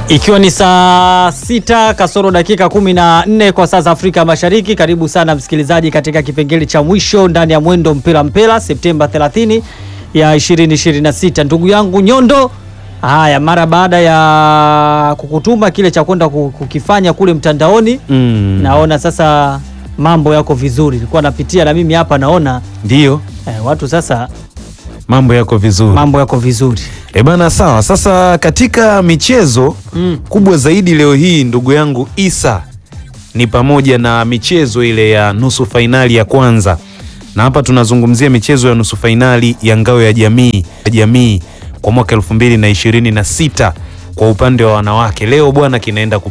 Ikiwa ni saa sita kasoro dakika kumi na nne kwa saa za Afrika Mashariki. Karibu sana msikilizaji katika kipengele cha mwisho ndani ya Mwendo Mpira Mpira Septemba 30 ya 2026. Ndugu yangu Nyondo, haya mara baada ya kukutuma kile cha kwenda kukifanya kule mtandaoni Mm. naona sasa mambo yako vizuri. Nilikuwa napitia na mimi hapa naona Ndiyo, eh, watu sasa mambo yako vizuri. mambo yako vizuri. E bana, sawa. Sasa katika michezo Mm. kubwa zaidi leo hii, ndugu yangu Isa, ni pamoja na michezo ile ya nusu fainali ya kwanza, na hapa tunazungumzia michezo ya nusu fainali ya ngao ya jamii ya jamii kwa mwaka elfu mbili na ishirini na sita kwa upande wa wanawake. Leo bwana kinaenda